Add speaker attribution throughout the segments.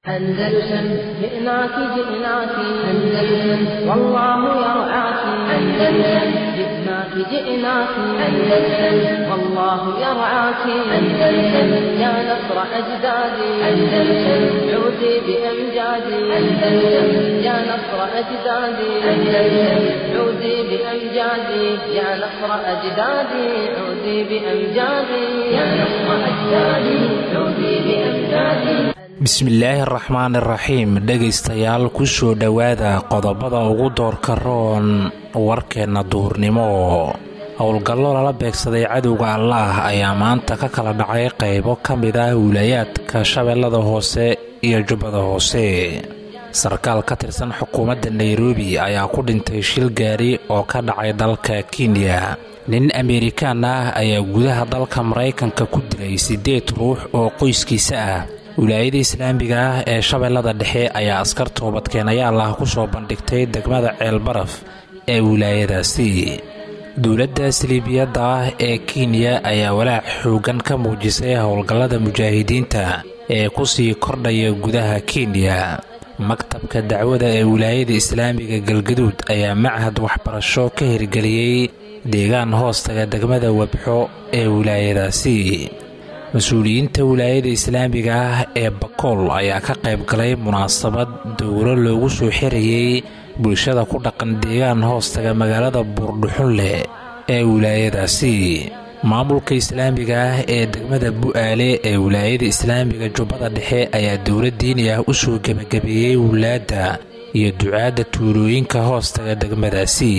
Speaker 1: أندلسن جئناك جئناك أندلسن والله يرعاك أندلسن جئناك جئناك أندلسن والله يرعاك أندلسن يا نصر أجدادي أندلسن عودي بأمجادي أندلسن يا نصر أجدادي أندلسن عودي بأمجادي يا نصر أجدادي عودي بأمجادي يا نصر أجدادي عودي بأمجادي
Speaker 2: bismillaahi araxmaan iraxiim dhegaystayaal kusoo dhowaada qodobada ugu doorka roon warkeenna duhurnimo howlgallo lala beegsaday cadowga allaah ayaa maanta ka kala dhacay qaybo ka mid ah wilaayaadka shabeellada hoose iyo jubbada hoose sarkaal ka tirsan xukuumadda nairobi ayaa ku dhintay shil gaari oo ka dhacay dalka kenya nin ameerikaan ah ayaa gudaha dalka maraykanka ku dilay siddeed ruux oo qoyskiisa ah wilaayada islaamiga ah ee shabeellada dhexe ayaa askar toobadkeenayaal ah ku soo bandhigtay degmada ceelbaraf ee wilaayadaasi dowladda saliibiyadda ah ee kenya ayaa walaac xooggan ka muujisay howlgallada mujaahidiinta ee ku sii kordhaya gudaha kenya maktabka dacwada ee wilaayada islaamiga galgaduud ayaa machad waxbarasho ka hirgeliyey deegaan hoostaga degmada webxo ee wilaayadaasi mas-uuliyiinta wilaayada islaamiga ah ee bakool ayaa ka qayb galay munaasabad dowro loogu soo xirayey bulshada ku dhaqan deegaan hoostaga magaalada buurdhuxun leh ee wilaayadaasi maamulka islaamiga ah ee degmada bu-aale ee wilaayada islaamiga jubbada dhexe ayaa dowla diini ah u soo gebagabeeyey wulaadda iyo ducaadda tuulooyinka hoostaga degmadaasi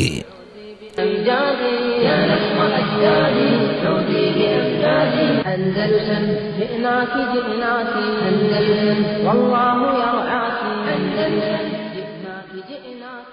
Speaker 1: أندلسن جئناك جئناك أندلسن والله يرعاك أندلسن جئناك جئناك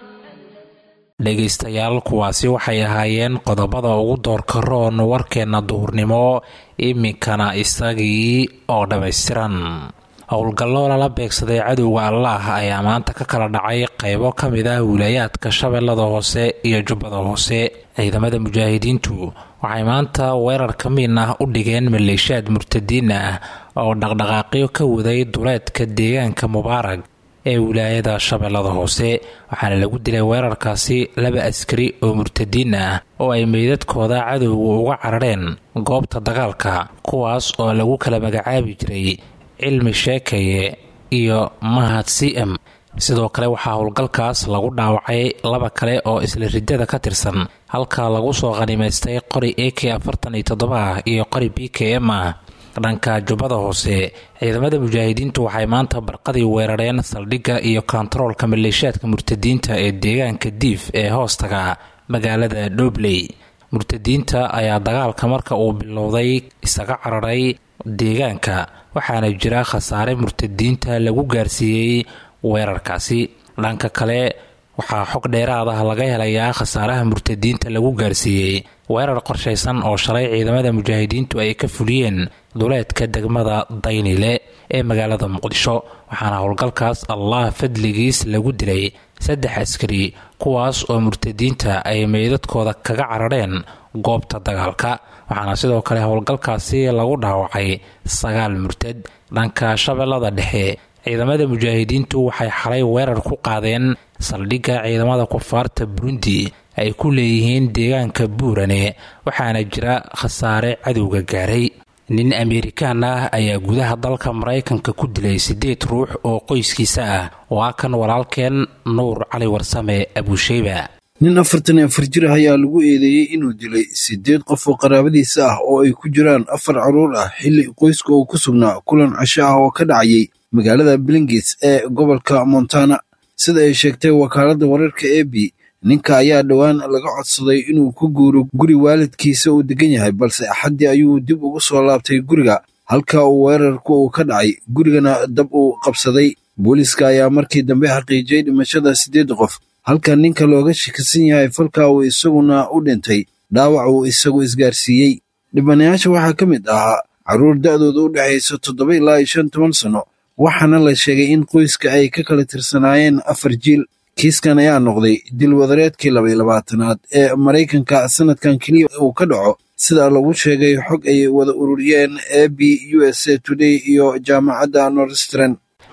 Speaker 2: dhegaystayaal kuwaasi waxay ahaayeen qodobada ugu doorka roon warkeenna duhurnimo iminkana isagii oo dhammaystiran howlgallo lala beegsaday cadowga allaah ayaa maanta ka kala dhacay qaybo ka mid ah wilaayaadka shabeellada hoose iyo jubbada hoose ciidamada mujaahidiintu waxay maanta weerar ka miin ah u dhigeen maleeshaad murtadiin ah oo dhaqdhaqaaqyo ka waday duleedka deegaanka mubaarag ee wilaayada shabeellada hoose waxaana lagu dilay weerarkaasi laba askari oo murtadiin ah oo ay meydadkooda cadowga uga carareen goobta dagaalka kuwaas oo lagu kala magacaabi jiray cilmi sheekaye iyo mahad c m sidoo kale waxaa howlgalkaas lagu dhaawacay laba kale oo isla riddada ka tirsan halka lagu soo qhanimaystay qori a k afartan iyo toddoba ah iyo qori b k m ah dhanka jubbada hoose ciidamada mujaahidiintu waxay maanta barqadii weerareen saldhigga iyo kontaroolka maleeshaadka murtadiinta ee deegaanka diif ee hoostaga magaalada dhobley murtadiinta ayaa dagaalka marka uu bilowday isaga cararay deegaanka waxaana jira khasaare murtadiinta lagu gaarsiiyey weerarkaasi dhanka kale waxaa xog dheeraad ah laga helayaa khasaaraha murtadiinta lagu gaarsiiyey weerar qorshaysan oo shalay ciidamada mujaahidiintu ay ka fuliyeen duleedka degmada daynile ee magaalada muqdisho waxaana howlgalkaas allah fadligiis lagu dilay saddex askari kuwaas oo murtadiinta ay meydadkooda kaga carareen goobta dagaalka waxaana sidoo kale howlgalkaasi lagu dhaawacay sagaal murtad dhanka shabeellada dhexe ciidamada mujaahidiintu waxay xalay weerar ku qaadeen saldhigga ciidamada kufaarta burundi ay ku leeyihiin deegaanka buurane waxaana jira khasaare cadowga gaaray nin ameerikaan ah ayaa gudaha dalka maraykanka ku dilay siddeed ruux oo qoyskiisa ah waa kan walaalkeen nuur cali warsame abuusheyba
Speaker 3: nin afartan iyo afar jir ah ayaa lagu eedeeyey inuu dilay siddeed qof oo qaraabadiisa ah oo ay ku jiraan afar carruur ah xilli qoyska uu ku sugnaa kulan casho ah oo ka dhacayay magaalada blingis ee gobolka montana sida ay sheegtay wakaaladda wararka e b ninka ayaa dhowaan laga codsaday inuu ku guuro guri waalidkiisa uu degan yahay balse axaddii ayuu dib ugu soo laabtay guriga halka uu weerarku uu ka dhacay gurigana dab uu qabsaday booliiska ayaa markii dambe xaqiijiyey dhimashada siddeed qof halka ninka looga shakisan yahay falka uu isaguna u dhintay dhaawac uu isagu isgaarsiiyey dhibanayaasha waxaa ka mid ahaa carruur da'dooda u dhexaysa toddoba ilaa iyo shan toban sanno waxaana la sheegay in qoyska ay ka kala tirsanaayeen afar jiil kiiskan ayaa noqday dilwadareedkii labaiy labaatanaad ee maraykanka sanadkan keliya uu ka dhaco sida lagu sheegay xog ay wada ururiyeen a b u s a today iyo jaamacadda norstran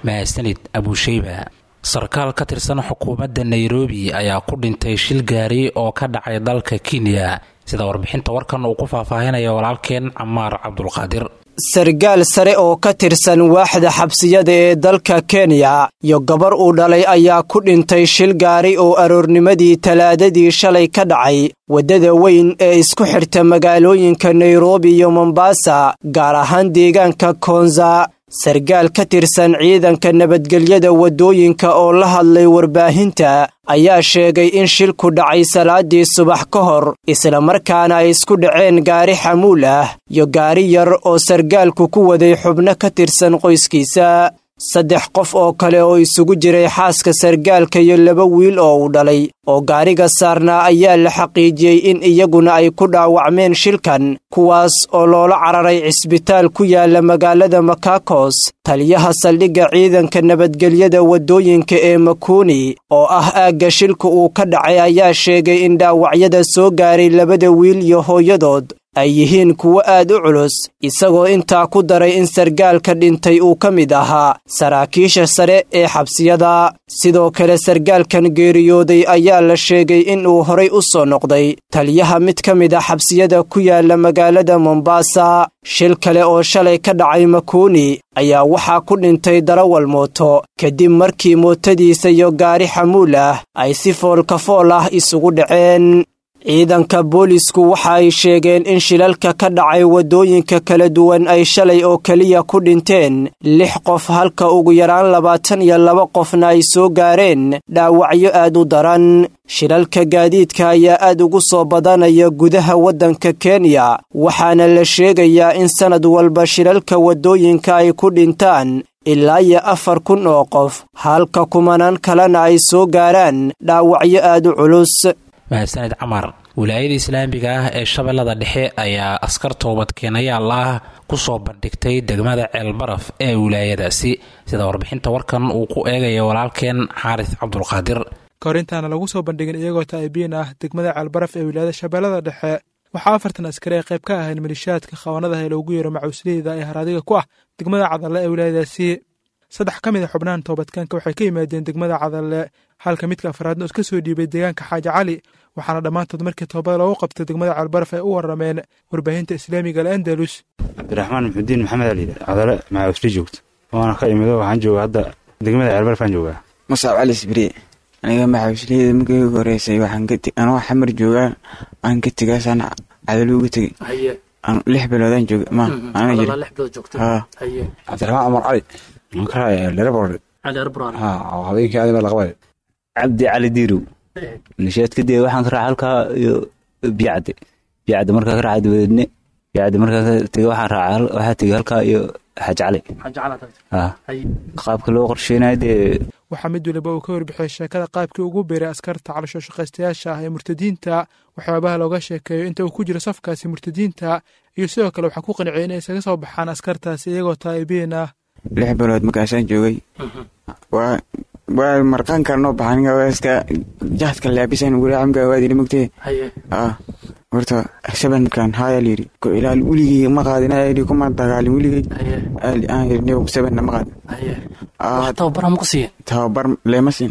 Speaker 2: mahadsanid abusheyba sarkaal ka tirsan xukuumadda nairobi ayaa ku dhintay shil gaari oo ka dhacay dalka kenya sida warbixinta warkan uu ku faahfaahinaya walaalkeen camaar cabdulqaadir
Speaker 4: sargaal sare oo ka tirsan waaxda xabsiyada ee dalka kenya iyo gabar uu dhalay ayaa ku dhintay shil gaari oo aroornimadii talaadadii shalay ka dhacay waddada weyn ee isku xirta magaalooyinka nairobi iyo mombasa gaar ahaan deegaanka koonza sargaal ka tirsan ciidanka nabadgelyada waddooyinka oo la hadlay warbaahinta ayaa sheegay in shilku dhacay salaadii subax ka hor islamarkaana ay isku dhaceen gaari xamuul ah iyo gaari yar oo sargaalku ku waday xubno ka tirsan qoyskiisa saddex qof oo kale oo isugu jiray xaaska sargaalka iyo laba wiil oo uu dhalay oo gaariga saarnaa ayaa la xaqiijiyey in iyaguna ay ku dhaawacmeen shilkan kuwaas oo loola cararay cisbitaal ku yaala magaalada makakos taliyaha saldhigga ciidanka nabadgelyada waddooyinka ee makuuni oo ah aagga shilka uu ka dhacay ayaa sheegay in dhaawacyada soo gaaray labada wiil iyo hooyadood ay yihiin kuwo aad u culus isagoo intaa ku daray in sargaalka dhintay uu ka mid ahaa saraakiisha sare ee xabsiyada sidoo kale sargaalkan geeriyooday ayaa la sheegay in uu horay u soo noqday taliyaha mid ka mid a xabsiyada ku yaala magaalada mombasa shil kale oo shalay ka dhacay makuuni ayaa waxaa ku dhintay darawal mooto kadib markii mootadiisa iyo gaari xamuul ah ay si foolkafool ah isugu dhaceen ciidanka boolisku waxa ay sheegeen in shilalka ka dhacay waddooyinka kala duwan ay shalay oo keliya ku dhinteen lix qof halka ugu yaraan labaatan iyo laba qofna ay soo gaareen dhaawacyo aad u daran shilalka gaadiidka ayaa aad ugu soo badanaya gudaha waddanka kenya waxaana la sheegayaa in sannad walba shilalka waddooyinka ay ku dhintaan ilaa iyo afar kun oo qof halka kumanaan kalena ay soo gaaraan dhaawacyo aad u culus
Speaker 2: mahadsanid camar wilaayada islaamiga ah ee shabeellada dhexe ayaa askar toobadkeenayaal ah ku soo bandhigtay degmada ceelbaraf ee wilaayadaasi sida warbixinta warkan uu ku eegaya walaalkeen xaaris cabdulqaadir
Speaker 5: kahor intaana lagu soo bandhigin iyagoo taa'ibiin ah degmada ceelbaraf ee wilaayada shabeellada dhexe waxaa afartan askari ay qayb ka ahayn malishaadka khawaanadaha ee loogu yeero macuusliyada ee haraadiga ku ah degmada cadalle ee wilaayadaasi saddex ka mid a xubnahan toobadkaanka waxay ka yimaadeen degmada cadalle halka midka afraadna iska soo dhiibay deegaanka xaaji cali waxaana dhammaantood markii toobada loogu qabtay degmada ceelbaraf ay u warameen warbaahinta islaamiga al andalus
Speaker 6: cabdiraxmaan muxudiin maxamed ali cadale macausli joogto waana ka imido waxaan joogaa hadda degmada ceelbaraf aan joogaa
Speaker 7: musaab cali sibriye aniga maxausliyada markii ugu horeysay waxaan ka anoo xamar joogaa aan ka tegaasaan cadalo uga tegey lix biloodaan jooga ma ana jira
Speaker 8: cabdiraxmaan cumar cali habeenkii aadama laqabay
Speaker 9: cabdi cali diirow nisheed kadib waxaan ka raaca halkaa iyo biyacde biyacde markaa ka raaca dabadeedne biyacde markaa ka tegay waxaan raaca waxaa tegay halkaa iyo xaaji cali qaabka loo qorsheynayo dee
Speaker 5: waxaa mid waliba uu ka warbixiyey sheekada qaabkii ugu beeray askarta caloosho shaqaystayaasha ah ee murtadiinta waxyaabaha looga sheekeeyo inta uu ku jiro safkaasi murtadiinta iyo sidoo kale waxaa ku qanciyay inay isaga soo baxaan askartaasi iyagoo taa'ibiin ah
Speaker 7: lix bilood markaasaan joogay waa marqaanka noo baxaniska jahadka laabisan walaacamka waadili mogtee horta sabankan haya layiri ko ilaal weligey ma qaadin ayidhi kuma dagaalin weligey aan yidhi sabanna ma qaadin
Speaker 10: tababar ma ku siiya
Speaker 7: tababar leema siin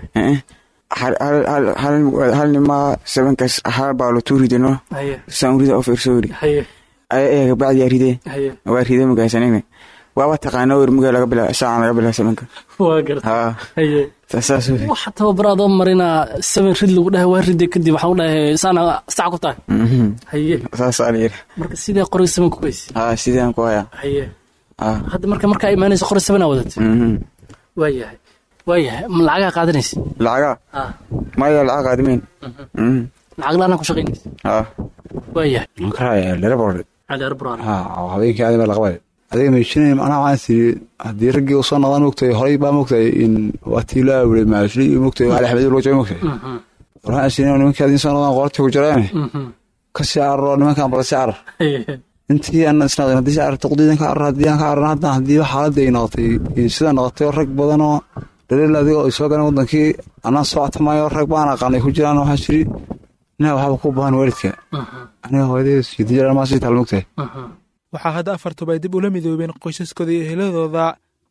Speaker 7: hal nimaa sabankaas hal baa lo tuu ridino saan urida oo fiirso yidhi ayaga bacdiyaa ridee waa ridee magaasanayna waaba taqaana wermuga laga bila saacan laga bila sabanka
Speaker 10: waa garta waxa tababar adoo marinaa saban rid lagu dhahay waa ride kadib waxaan u dhahay saana sac ku tahay haye
Speaker 7: saasaa layiri
Speaker 10: marka sidee qoriga saban ku geysi
Speaker 7: haa sidaan ku hayaa
Speaker 10: haye hadda marka markaa imaanaysa qori sabanaa wadatay waa yahay waa yahay ma lacagaa qaadanaysa
Speaker 7: lacagaa maya lacag qaadimeyn
Speaker 10: lacag la-aanaa ku shaqaynaysa
Speaker 7: haa
Speaker 10: waa yahay
Speaker 8: cali
Speaker 10: arbran
Speaker 8: habeenkii aadama laqabay adiga meeshinay macnaha waxaan siri haddii raggii usoo noqdaan mogtahay horay baa mogtahay in waa tii loo awilay maashli iyo mogtahay ali axmed loo jooga mogtahay waxaan siri nimanka hadii soo noqdaan qortii ku jiraane ka sii cararo nimankan bala sii carar intii aan isnaaqin haddii sii cararto qudiidan ka carar haddii aan ka carar haddan haddii xaaladda ay noqotay sida noqotay oo rag badan oo dhaliil adiga oo soo galeen wadankii anaan soo atamayo rag baan aqaanay ku jiraan waxaan siri inaa waxba ku bahan waalidka aniga hooyadii sidii jiraan maa sii taal mogtahay
Speaker 5: waxaa hadda afartuba ay dib ula midoobeen qoysaskooda iyo eheladooda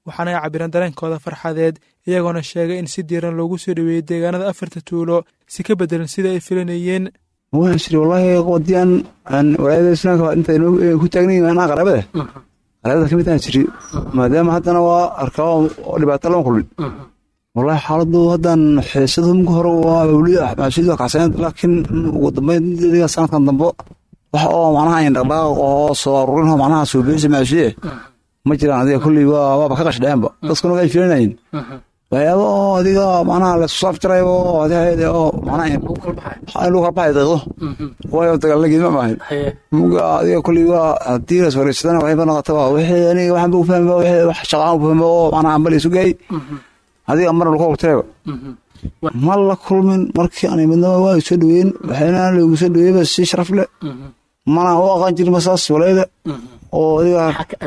Speaker 5: waxaana ay cabireen dareenkooda farxadeed iyagoona sheegay in si diiran loogu soo dhoweeyey deegaanada afarta tuulo si ka beddelan sida ay filanayeen
Speaker 8: waxaan jiri wallaahi qodiyaan aan walaayada islaamka inta ku taagnayin anaa qaraabada qaraabada ka mid aan jiri maadaama haddana waa arkaa oo dhibaato lama kulmin wallaahi xaaladu haddan xiisadu marka hore waa weli maasuulida kacsaneed laakiin ugu dambeyn adiga sanadkan dambe wax oo macnaha ayn dhaqdhaaq oo soo aruurin oo macnaha suubiyeysa maasuuliye ma jiraan adiga kulley waa waaba ka qashdheenba dadkuna way filanayeen waxyaaba oo adiga macnaha laisku saafjarayo oo adiga oo macnaha in lagu kala baxay deeqdo waayo dagaalla geedma maahan muga adiga kulley waa haddii las wareegsadana waxayba noqotaba wixii aniga waxaan bu fahma wixii wax shaqaan u fahma oo macnaha ambal isu geey adiga marna lagu horteeba ma la kulmin markii aan imidnaba waa soo dhaweyn waxayna lagu soo dhaweeyba si sharaf leh mana u aqaan jirin masaas walaayada oo adiga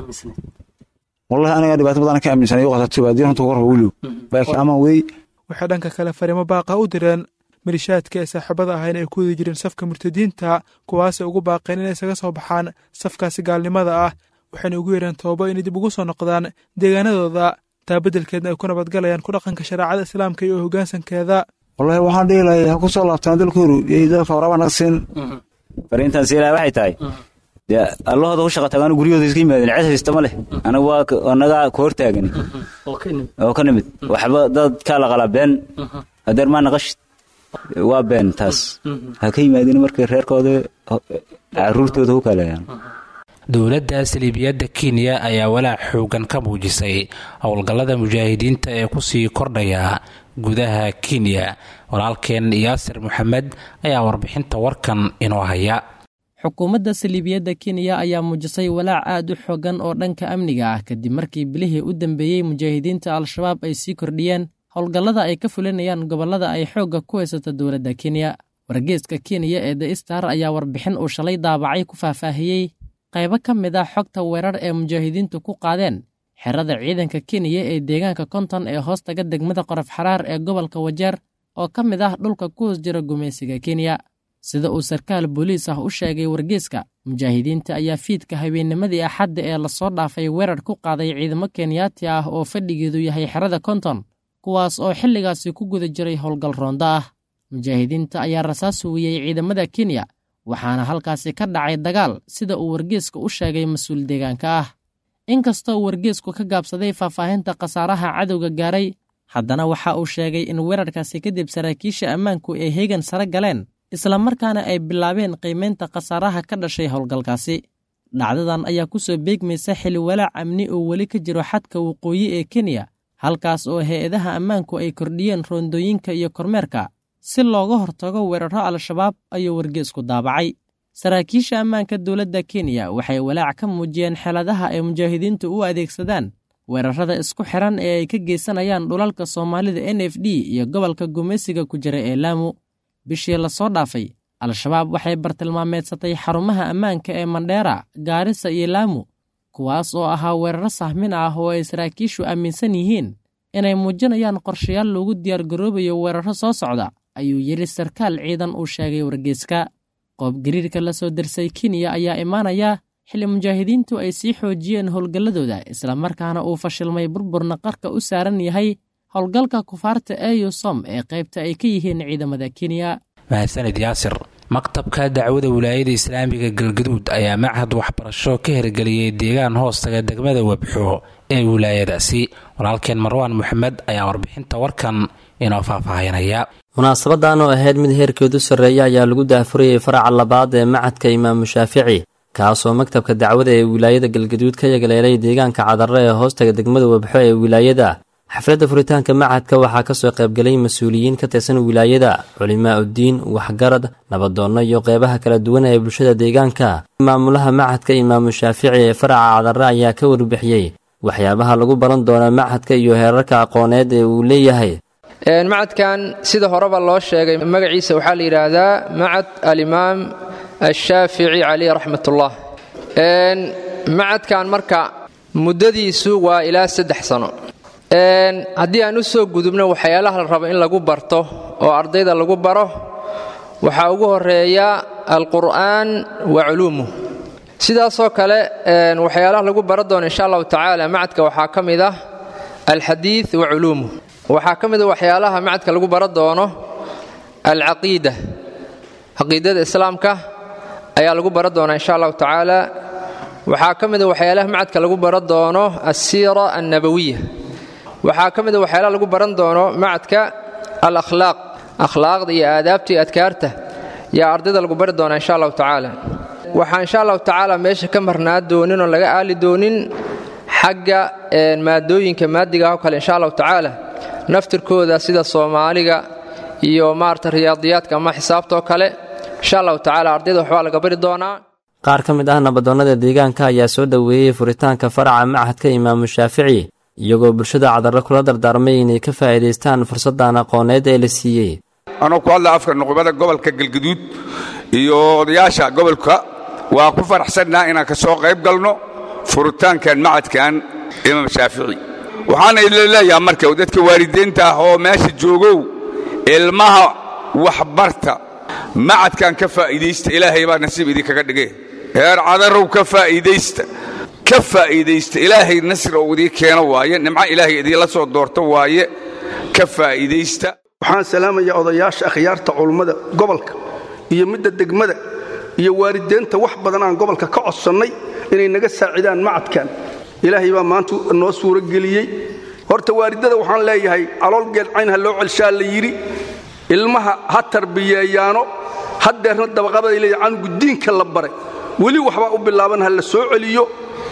Speaker 8: wallahi aniga dhibaato badan ka aaminsanay u qasatay waa diin runta korba weliw baakiin amaan wey
Speaker 5: waxay dhanka kale fariimo baaqa u direen malishaadka ee saaxiibada ahayn ay ku wadi jireen safka murtadiinta kuwaasay ugu baaqeen inay isaga soo baxaan safkaasi gaalnimada ah waxayna ugu yeereen toobo inay dib ugu soo noqdaan deegaanadooda taa beddelkeedna ay ku nabadgalayaan ku dhaqanka shareecada islaamka iyo hoggaansankeeda
Speaker 8: wallahi waxaan dhihi lahay ha ku soo laabtaan dalkooru iyo dalka waraaba naga siin
Speaker 9: fariintan siilaha waxay tahay dee allahooda ku shaqa tagaan guryahooda iska yimaadeen cid haysta ma leh anagu waa anaga ku hortaagan oo ka nimid waxba dad kaa la qalaa been hadeer maa naqashid waa been taas ha ka yimaadeen markay reerkooda caruurtooda ku kaleeyaan
Speaker 2: dowladda saliibiyadda kenya ayaa walaac xoogan ka muujisay howlgallada mujaahidiinta ee kusii kordhaya gudaha kenya walaalkeen yaasir maxamed ayaa warbixinta warkan inoo haya
Speaker 11: xukuumadda saliibiyadda kenya ayaa muujisay walaac aad u xoogan oo dhanka amniga ah kadib markii bilihii u dambeeyey mujaahidiinta al-shabaab ay sii kordhiyeen howlgallada ay ka fulinayaan gobollada ay xoogga ku haysato dowladda kenya wargeeska kenya ee the star ayaa warbixin uu shalay daabacay ku faahfaahiyey qaybo ka mid ah xogta weerar ee mujaahidiintu ku qaadeen xerada ciidanka kenya ee deegaanka konton ee hoostaga degmada qorof xaraar ee gobolka wajeer oo ka mid ah dhulka ku hoos jira gumaysiga kenya sida uu sarkaal booliis ah u sheegay wargeeska mujaahidiinta ayaa fiidka habeennimadii axadda ee lasoo dhaafay weerar ku qaaday ciidamo kenyaati ah oo fadhigeedu yahay xerada konton kuwaas oo xilligaasi ku guda jiray howlgal roonda ah mujaahidiinta ayaa rasaas huwiyey ciidamada kenya waxaana halkaasi ka dhacay dagaal sida uu wargeesku u sheegay mas-uul deegaanka ah inkastoo uu wargeesku ka gaabsaday faahfaahinta khasaaraha cadowga gaaray haddana waxa uu sheegay in weerarkaasi kadib saraakiisha ammaanku ay heegan sare galeen islamarkaana ay bilaabeen qiimaynta khasaaraha ka dhashay howlgalkaasi dhacdadan ayaa ku soo beegmaysa xili walaac amni oo weli ka jiro xadka waqooyi ee kenya halkaas oo hay-adaha ammaanku ay kordhiyeen roondooyinka iyo kormeerka si looga hortago weeraro al-shabaab ayuu wargeesku daabacay saraakiisha ammaanka dowladda kenya waxay walaac ka muujiyeen xeladaha ay mujaahidiintu u adeegsadaan weerarada isku xiran ee ay ka geysanayaan dhulalka soomaalida n f d iyo gobolka gumaysiga ku jira ee laamu bishii lasoo dhaafay al-shabaab waxay bartilmaameedsatay xarumaha ammaanka ee mandheera gaarisa iyo laamu kuwaas oo ahaa weeraro sahmin ah oo ay saraakiishu aaminsan yihiin inay muujinayaan qorshayaal loogu diyaargaroobayo weeraro soo socda ayuu yidhi sarkaal ciidan uu sheegay wargeeska qoobgariirka la soo darsay kenya ayaa imaanaya xilli mujaahidiintu ay sii xoojiyeen howlgalladooda islamarkaana uu fashilmay burburna qarka u saaran yahay howlgalka kufaarta eyusom ee qaybta ay ka yihiin ciidamada kenya
Speaker 2: mahadsanid yaasir maktabka dacwada wilaayada islaamiga galgaduud ayaa machad waxbarasho ka hirgeliyey deegaan hoostaga degmada webxo ee wilaayadaasi walaalkeen marwaan moxamed ayaa warbixinta warkan inoo faahfaahinaya
Speaker 12: munaasabadan oo ahayd mid heerkeedu sarreeya ayaa lagu daahfurayay faraca labaad ee macadka imaamu shaafici kaasoo maktabka dacwada ee wilaayada galgaduud ka yagaleelay deegaanka cadarre ee hoostaga degmada webxo ee wilaayada xafladda furitaanka macadka waxaa kasoo qaybgelay mas-uuliyiin ka tirsan wilaayada culimaa uddiin waxgarad nabadoonno iyo qeybaha kala duwan ee bulshada deegaanka maamulaha macadka imaamu shaafici ee faraca cadarre ayaa ka warbixiyey waxyaabaha lagu baran doona macadka iyo heerarka aqooneed ee uu leeyahay
Speaker 13: macadkan sida horeba loo sheegay magaciisa waxaa la yidhaahdaa macad alimaam ashaafici caleyh raxmatullah macadkan marka muddadiisu waa ilaa saddex sano haddii aan u soo gudubno waxyaalaha la rabo in lagu barto oo ardayda lagu baro waxaa ugu horeeya alqur'aan wa culuumuh sidaasoo kale waxyaalaha lagu baran doono insha allahu tacaala macadka waxaa ka mid ah alxadiid wa culuumuh waxaa ka mid a waxyaalaha macadka lagu bara doono alcaqiida caqiidada islaamka ayaa lagu bara doonaa insha allahu tacaala waxaa ka mid a waxyaalaha macadka lagu bara doono alsiira annabawiya waxaa ka mid a waxyaalaha lagu baran doono macadka alakhlaaq akhlaaqda iyo aadaabta iyo adkaarta yaa ardayda lagu bari doonaa insha allahu tacaala waxaa insha allahu tacaala meesha ka marnaa doonin oo laga aali doonin xagga maadooyinka maadiga oo kale insha allahu tacaala naftirkooda sida soomaaliga iyo maarata riyaadiyaadka ama xisaabta oo kale insha allahu tacaala ardayda waxbaa laga bari doonaa
Speaker 12: qaar ka mid ah nabadoonnada deegaanka ayaa soo dhoweeyey furitaanka faraca machadka imaamu shaafici iyagoo bulshada cadarre kula dardaarmay inay ka faa'iidaystaan fursaddan aqooneed ee la siiyey
Speaker 14: anoo ku hadla afka nuqbada gobolka galgaduud iyo odayaasha gobolka waa ku faraxsannaa inaan ka soo qayb galno furitaankan macadkan imaam shaafici waxaana idin leeyaha marka dadka waalidiinta ah oo meesha joogow ilmaha waxbarta macadkan ka faa'iidaysta ilaahay baa nasiib idinkaga dhige heer cadarow ka faa'iidaysta ka faa'iidaysta ilaahay nasri oo idii keeno waaye nimco ilaahay idiinla soo doorto waaye ka faa'iidaysta
Speaker 15: waxaan salaamayaa odayaasha akhyaarta culummada gobolka iyo midda degmada iyo waalideenta wax badan aan gobolka ka codsannay inay naga saacidaan macadkan ilaahay baa maanta noo suuro geliyey horta waalidada waxaan leeyahay calool geelcayn ha loo celshaa la yidhi ilmaha ha tarbiyeeyaano haddeerna dabaqabaday leeyahay canugu diinka la baray weli waxbaa u bilaaban ha la soo celiyo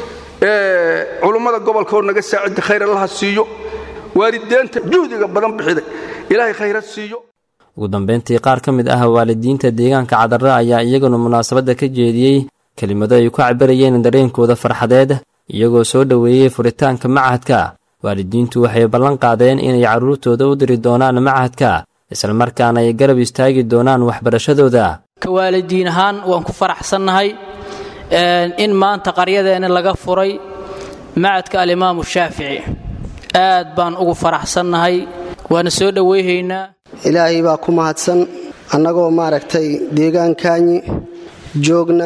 Speaker 15: culummada gobolkaoo naga saacida khayr allaha siiyo waalideenta juhdiga badan bixiday ilaahay khayra siiyo
Speaker 12: ugu dambayntii qaar ka mid ah waalidiinta deegaanka cadarre ayaa iyaguna munaasabadda ka jeediyey kelimado ay ku cabirayeen dareenkooda farxadeed iyagoo soo dhoweeyey furitaanka machadka waalidiintu waxay ballan qaadeen inay carruurtooda u diri doonaan machadka islamarkaana ay garab istaagi doonaan waxbarashadooda
Speaker 16: ka waalidiin ahaan waan ku faraxsannahay in maanta qaryadeenna laga furay macadka alimaamu shaafici aad baan ugu faraxsannahay waana soo dhowayhaynaa
Speaker 17: ilaahay baa ku mahadsan annagoo maaragtay deegaankaanyi joogna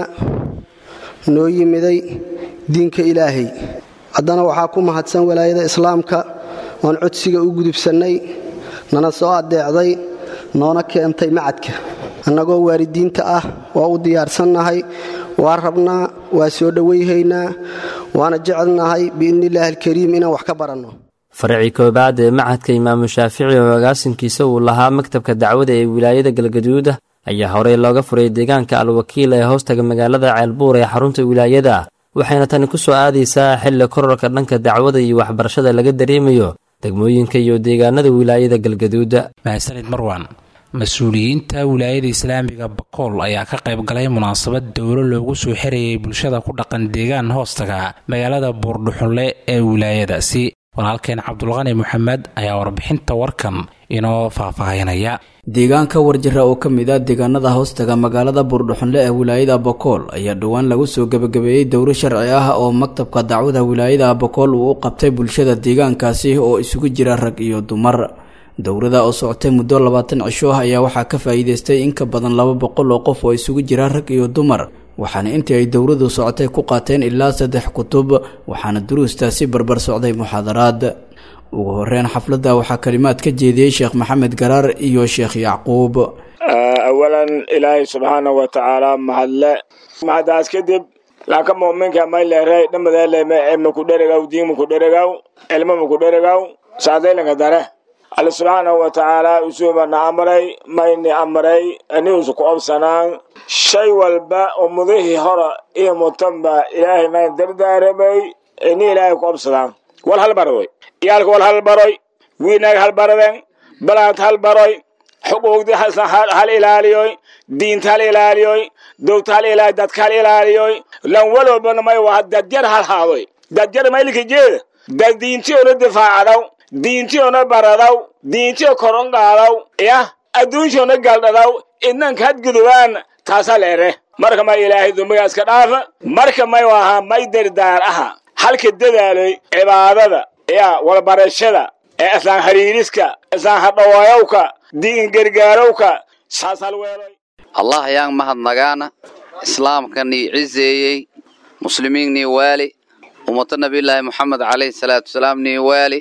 Speaker 17: noo yimiday diinka ilaahay haddana waxaa ku mahadsan walaayada islaamka oon codsiga u gudubsannay nana soo addeecday noona keentay macadka annagoo waalidiinta ah waa u diyaarsannahay waa rabnaa waa soo dhowayhaynaa waana jecelnahay biidnillaahi alkariim inaan wax ka baranno
Speaker 12: faracii koobaad ee machadka imaamu shaafici oo agaasinkiisa uu lahaa maktabka dacwada ee wilaayada galgaduud ayaa horey looga furay deegaanka alwakiil ee hoostaga magaalada ceelbuur ee xarunta wilaayada waxayna tani ku soo aadaysaa xilli korarka dhanka dacwada iyo waxbarashada laga dareemayo degmooyinka iyo deegaanada wilaayada galgaduud
Speaker 2: mahadsanid marwan mas-uuliyiinta wilaayada islaamiga bakool ayaa ka qayb galay munaasabad dowlo loogu soo xirayay bulshada ku dhaqan deegaan hoostaga magaalada buurdhuxunle ee wilaayadaasi walaalkeen cabdulqani moxamed ayaa warbixinta warkan inoo faahfaahinaya
Speaker 18: deegaanka warjira oo ka mid ah deegaanada hoostaga magaalada buurdhuxunle ee wilaayada bokool ayaa dhowaan lagu soo gebagabeeyey dowro sharci ah oo maktabka dacwada wilaayada bokool uu u qabtay bulshada deegaankaasi oo isugu jira rag iyo dumar dowrada oo socotay muddo labaatan cisho ah ayaa waxaa ka faa'iidaystay in ka badan laba boqol oo qof oo isugu jira rag iyo dumar waxaana intii ay dowradu socotay ku qaateen ilaa saddex kutub waxaana duruustaasi barbar socday muxaadaraad ugu horeyn xafladda waxaa kalimaad ka jeediyey sheekh maxamed garaar iyo sheekh yacquub
Speaker 19: awalan ilaahay subxaana wa tacaala mahadle mahadaas kadib laaka muminka mayleerey dhamadeeleme makudheregaw diin makudheregaw cilmo makudheregaw sacdaylanka dare alle subxaanahu wa tacaala usuubana amray mayni amray aniusu ku obsanaan shay walba oo mudihii hora iyo mutanba ilaahay mayn dardaaramay ini ilaahay ku obsadaan wal halbaroy iyaalka wal halbaroy wiinaag halbaraden balaant halbaroy xuquuqdi hal ilaaliyoy diinta hal ilaaliyoy dowta hal ilaaliy dadka hal ilaaliyoy lan walobana may waa dadjar hal haadoy dadjar maylika jeeda dad diintiyoona difaacadaw diintiyoona baradaw diintiyo koron qaadaw yah adduunshoona galdhadaw idnanka hadgudubaan taasaa leere marka may ilaahay dumbigaas ka dhaafa marka may ahaa may dardaar aha halka dadaaloy cibaadada ya walbarashada ee islaan hariiriska islaan hadhawaayowka diin gargaarowka saas halweeloy
Speaker 20: allah ayaan mahadnagaana islaamkanii ciseeyey muslimiinnii waali ummata nabiyulaahi moxamed calayhi salaatu wasalaam nii waali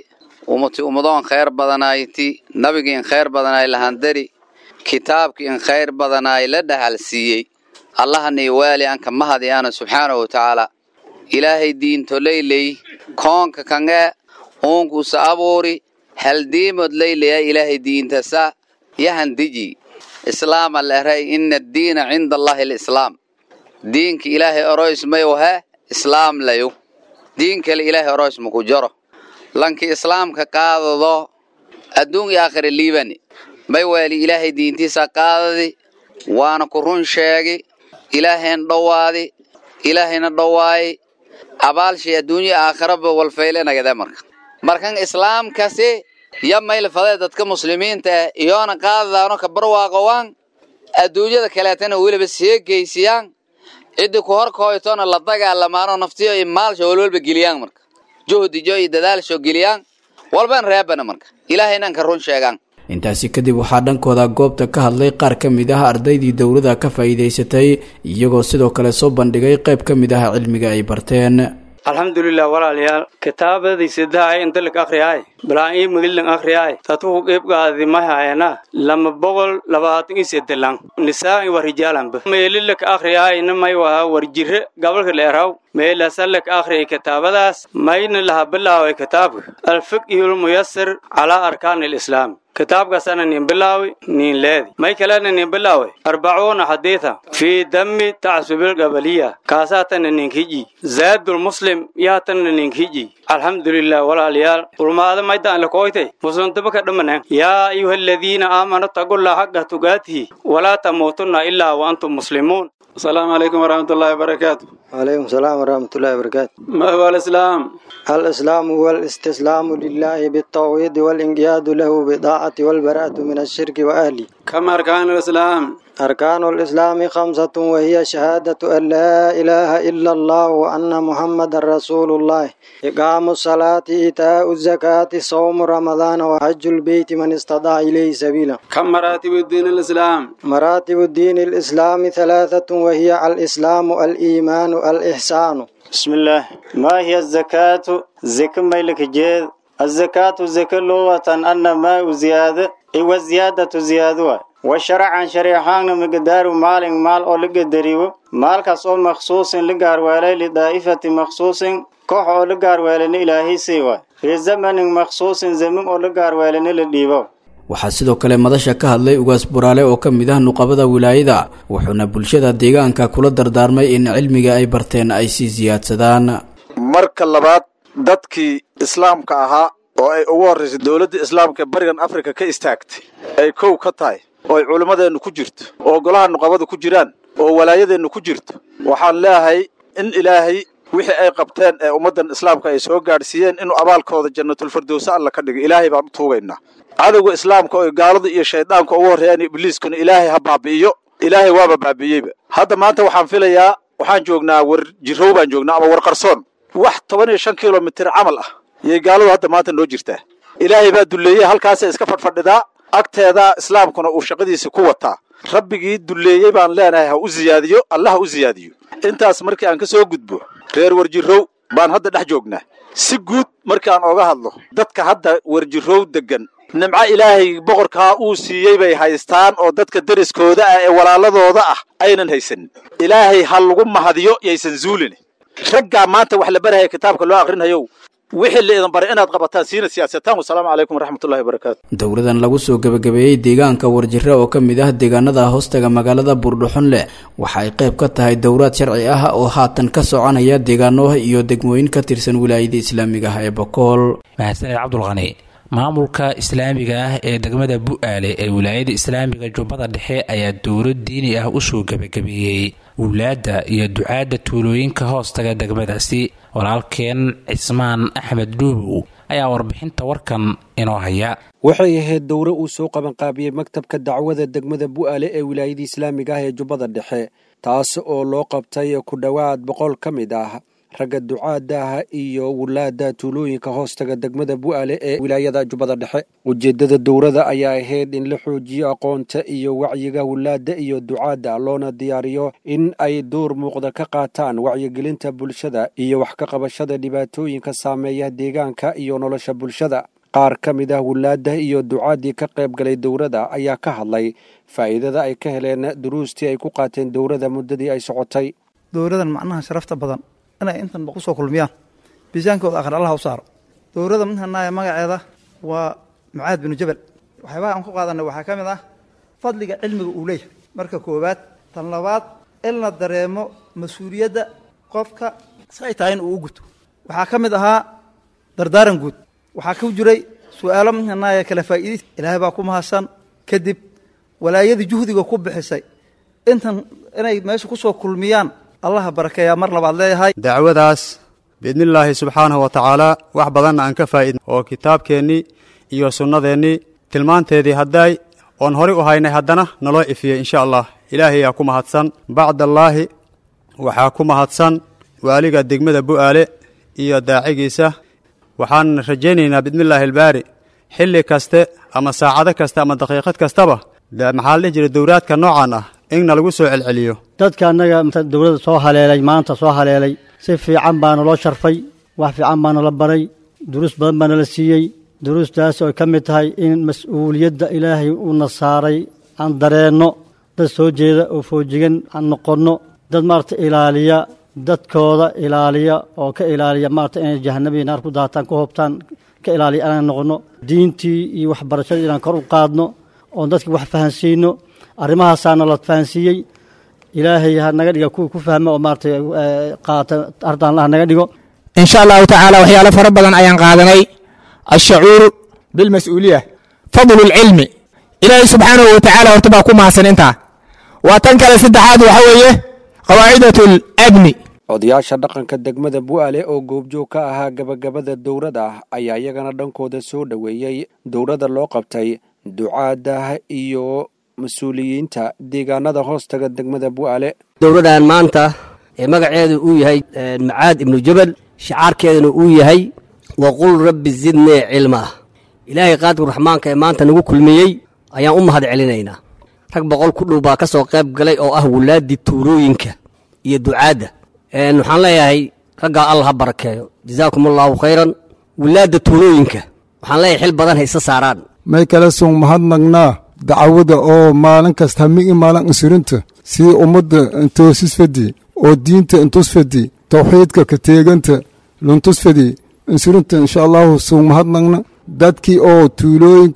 Speaker 20: ummati ummadoon khayr badanayti nabigii in khayr badanaay lahandari kitaabkii in khayr badanaay la dhahal siiyey allahanii waali anka mahadiyaana subxaanahu watacaala ilaahay diinto leyley koonka kange uunkusa abuuri haldiimod leyleya ilaahay diintasa yahandiji islaama leray ina addiina cinda allahi alislaam diinka ilaahay oroys mayu he islaam layu diin kale ilaahay oroys maku jaro lanki islaamka qaadado adduun iyo aakhira liibani may waali ilaahay diintiisa qaadadi waana ku run sheegi ilaahayna dhowaadi ilaahayna dhowaayi abaalshay adduunya aakhiraba walfaylenagade marka markan islaamkasi ya maylfadee dadka muslimiinta ah iyoona qaadadaano ka barwaaqowaan adduunyada kaleetana weliba see geysiyaan ciddi ku horkooytona la dagaalamaano naftiyo iyo maalsha walwalba geliyaan marka juhdijo iyo dadaalsho geliyaan walban reebana marka ilaahaynan ka run sheegaan
Speaker 18: intaasi kadib waxaa dhankooda goobta ka hadlay qaar ka mid ah ardaydii dowladda ka faa'iidaysatay iyagoo sidoo kale soo bandhigay qayb ka mid ah cilmiga ay barteen
Speaker 21: alxamdulilah walaalayaal kitaabadii sidahay intalig akhriyaay balaan ii magililan akhriyaay tatuhu qeybgaadi mahayana lama boqol labaatan ii sedelan nisaan wa rijaalanba meelilak akhriyaay namay waha warjire gabalka leeraw meelasalak akhriyay kitaabadaas mayna laha bilaaway kitaabka alfiqhul muyasir calaa arkaan alislaam kitaabkaasana nin bilaawi nin leedi may kalena nin bilaawi arbacuuna xadiida fii dami tacsubil gabaliya kaasaatana ninkiji zaadul muslim yaatana ninkiji alxamdulilah walaalayaal ulmaada maydaan lakoytay muslimtaba ka dhamanan yaa ayuha aladiina aamanu tagullaa xaqa tugaatihi walaa tamuutunna ilaa wa antum muslimuun السلام عليكم ورحمة الله وبركاته
Speaker 22: وعليكم السلام ورحمة الله وبركاته
Speaker 21: ما هو الإسلام؟
Speaker 22: الإسلام هو الاستسلام لله بالتوحيد والانقياد له بطاعة والبراءة من الشرك وأهله
Speaker 21: كم أركان الإسلام؟
Speaker 22: أركان الإسلام خمسة وهي شهادة أن لا إله إلا الله وأن محمد رسول الله إقام الصلاة إيتاء الزكاة صوم رمضان وحج البيت من استطاع إليه سبيلا
Speaker 21: كم مراتب الدين الإسلام؟
Speaker 22: مراتب الدين الإسلام ثلاثة وهي الإسلام الإيمان الإحسان
Speaker 21: بسم الله ما هي الزكاة؟ زكاة ميلك جيد الزكاة زكاة لغة أن ما زيادة إيوة زيادة زيادة وشرعا شريحان مقدار مال مال أو لقدريو مال كسو مخصوص لقار والي لدائفة مخصوص كوح أو لقار والي إلهي سيوا في زمن مخصوص زمن أو لقار والي لديبو
Speaker 18: waxaa sidoo kale madasha ka hadlay ugaas buraale oo ka mid ah nuqabada wilaayada wuxuuna bulshada deegaanka kula dardaarmay in cilmiga ay barteen ay sii siyaadsadaan
Speaker 23: marka labaad dadkii islaamka ahaa oo ay ugu horraysay dowladda islaamka barigan afrika ka istaagtay ay kow ka tahay oo ay culimmadeennu ku jirto oo golaha nuqabada ku jiraan oo walaayadeennu ku jirto waxaan leeyahay in ilaahay wixii ay qabteen ee ummaddan islaamka ay soo gaadhsiiyeen inuu abaalkooda jannatulfirdowse alla ka dhigo ilaahay baan u tuugaynaa cadowga islaamka oo gaalada iyo shayddaanka ugu horreeyaan ibliiskuna ilaahay ha baabi'iyo ilaahay waaba baabi'iyeyba hadda maanta waxaan filayaa waxaan joognaa war jirow baan joognaa ama war qarsoon wax toban iyo shan kilomitir camal ah yay gaaladu hadda maanta noo jirtaa ilaahay baa dulleeyey halkaasay iska fadhfadhidaa agteeda islaamkuna uu shaqadiisa ku wataa rabbigii dulleeyey baan leenahay ha u ziyaadiyo alla ha u ziyaadiyo intaas markii aan ka soo gudbo reer warjirow baan hadda dhex joognaa si guud markii aan ooga hadlo dadka hadda warjirow deggan nimco ilaahay boqorkaa uu siiyey bay haystaan oo dadka deriskooda ah ee walaaladooda ah aynan haysanin ilaahay ha lagu mahadiyo yaysan zuulin raggaa maanta wax la barahaya kitaabka loo akhrinayow wixii la idin baray inaad qabataan siina siyaasataan wasalaamu calaykum waraxmatullahi wabarakaatu
Speaker 18: dowladan lagu soo gebagabeeyey deegaanka warjire oo ka mid ah deegaanada hoostaga magaalada buurdhuxunle waxa ay qayb ka tahay dowlaad sharci ah oo haatan ka soconaya deegaano iyo degmooyin ka tirsan wilaayada islaamiga ah ee bokool
Speaker 2: mahadsaned cabdulqani maamulka islaamiga ah ee degmada bu-aale ee wilaayada islaamiga jubbada dhexe ayaa dowlad diini ah usoo gebagabeeyey wulaadda iyo ducaadda tuulooyinka hoostaga degmadaasi walaalkeen cismaan axmed dhuubow ayaa warbixinta warkan inoo haya
Speaker 24: waxay ahayd dowre uu soo qabanqaabiyey maktabka dacwada degmada bu'aale ee wilaayada islaamiga ah ee jubbada dhexe taas oo loo qabtay ku dhowaad boqol ka mid ah ragga ducaadaah iyo wulaada tuulooyinka hoostaga degmada bu'aale ee wilaayada jubbada dhexe ujeeddada dowrada ayaa ahayd in la xoojiyo aqoonta iyo wacyiga wulaada iyo ducaadda loona diyaariyo in ay door muuqda ka qaataan wacyigelinta bulshada iyo wax ka qabashada dhibaatooyinka saameeya deegaanka iyo nolosha bulshada qaar ka mid ah wulaadda iyo ducaadii ka qayb galay dowladda ayaa ka hadlay faa'iidada ay ka heleen duruustii ay ku qaateen dowladda muddadii ay socotay
Speaker 1: dowladan macnaha sharafta badan inay intan ku soo kulmiyaan miisaankooda akhri allah u saaro dowladda midhanaya magaceeda waa mucaad binu jabal waxyaabaha aan ku qaadanay waxaa ka mid ah fadliga cilmiga uu leeyahay marka koowaad tan labaad in la dareemo mas-uuliyadda qofka si ay tahay in uu u guto waxaa ka mid ahaa dardaaran guud waxaa ku jiray su-aalo midhanaya kala faa'iidis ilaahay baa ku mahadsan kadib walaayadii juhdiga ku bixisay intan inay meesha ku soo kulmiyaan allaha barakeeyaa mar labaad leeyahay
Speaker 3: dacwadaas biidnillaahi subxaanahu wa tacaalaa wax badanna aan ka faa'idn oo kitaabkeennii iyo sunnadeennii tilmaanteedii hadday oon horay u haynay haddana naloo ifiyey insha allah ilaahayaa ku mahadsan bacdallaahi waxaa ku mahadsan waaliga degmada bu'aale iyo daacigiisa waxaan rajaynaynaa biidnillaahi albaari xilli kaste ama saacado kaste ama daqiiqad kastaba maxaa la dhihi jiray dowraadka noocan ah inna lagu soo celceliyo
Speaker 4: dadka annaga dowladda soo haleelay maanta soo haleelay si fiican baa naloo sharfay wax fiican baa nala baray duruus badan baa nala siiyey duruustaas oo ka mid tahay in mas-uuliyadda ilaahay uuna saaray aan dareenno dad soo jeeda oo foojigan aan noqonno dad maarata ilaaliya dadkooda ilaaliya oo ka ilaaliya maarata inay jahanabihii naar ku daataan ku hoobtaan ka ilaaliya inaan noqonno diintii iyo waxbarashadii inaan kor u qaadno oon dadki wax fahansiino arrimahaasaa nala fahansiiyey ilaahay ha naga dhiga kuwii ku fahma oo maarata qaata ardaanla ha naga dhigo
Speaker 6: in sha allahu tacaala waxyaalo fara badan ayaan qaadanay ashacuuru bilmas-uuliya fadlu lcilmi ilaahay subxaanahu wa tacaala horta baa ku mahadsan intaa waa tan kale saddexaad waxa weeye qawaacidat labni
Speaker 24: odayaasha dhaqanka degmada bu'aale oo goobjoog ka ahaa gabagabada dowladda ayaa iyagana dhankooda soo dhoweeyey dowladda loo qabtay ducaadda iyo mas-uuliyiinta deegaanada hoostaga degmada bu'aale
Speaker 25: dowladdan maanta ee magaceedu uu yahay macaad ibnu jabal shicaarkeeduna uu yahay waqul rabbi zidnii cilmaa ilaahay qaadir raxmaanka ee maanta nagu kulmiyey ayaan u mahad celinaynaa rag boqol ku dhow baa ka soo qayb galay oo ah wulaaddii tuulooyinka iyo ducaadda waxaan leeyahay raggaa allah ha barakeeyo jazaakum allaahu khayran wulaadda tuulooyinka waxaan leeyahay xil badan ha isa saaraan
Speaker 26: may kala song mahadnagnaa dacwada oo maalin kasta hamigi maalin insurinta sii ummadda intoosis-fadi oo diinta intusfadi tawxiidka ka teeganta luntusfadi insurinta insha allahu song mahadnagna dadkii oo tuulooyinka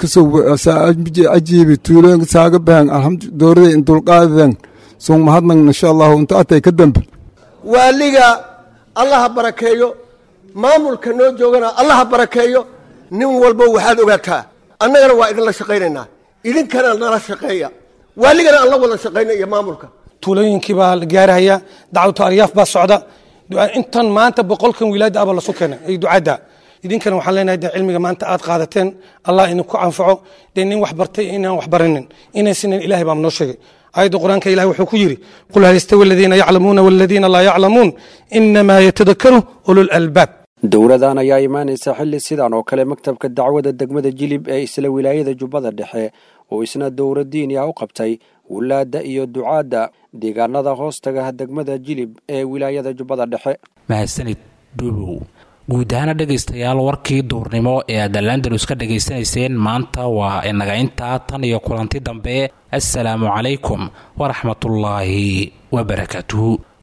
Speaker 26: ajiibi tuulooyinka saaga bahan alhamdu dowrada indulqaadadan song mahadnagna insha allahu inta atay ka dambe
Speaker 27: waaliga allaha barakeeyo maamulka noo joogana allaha barakeeyo nin walba waxaad ogaataa annagana waa idinla shaqaynaynaa idinkana nala shaqeeya waaligana aan la wada shaqayna iyo maamulka
Speaker 28: tuulooyinkii baa la gaarahaya dacwatu aryaaf baa socda intan maanta boqolkan wilaada aba lasu keenay ay ducadda idinkana waxaan leenahay de cilmiga maanta aad qaadateen allah idinku anfaco dee nin wax bartay inaan wax baranin inaysinan ilahay baa noo sheegay aayadda qur-aanka ilahi wuxuu ku yidhi qul hal yastawi aladiina yaclamuuna waladiina laa yaclamuun inamaa yatadakaru ulul albaab
Speaker 24: dowladan ayaa imaanaysa xilli sidan oo kale maktabka dacwada degmada jilib ee isla wilaayada jubbada dhexe oo isna dowra diini ah u qabtay wulaadda iyo ducaadda deegaanada hoostaga degmada jilib ee wilaayada jubbada dhexe
Speaker 2: mahadsanid dhuubow guud ahaana dhegaystayaal warkii duurnimo ee aad alandalus ka dhegaysanayseen maanta waa inaga intaa tan iyo kulanti dambe assalaamu calaykum waraxmatullaahi wabarakaatuhu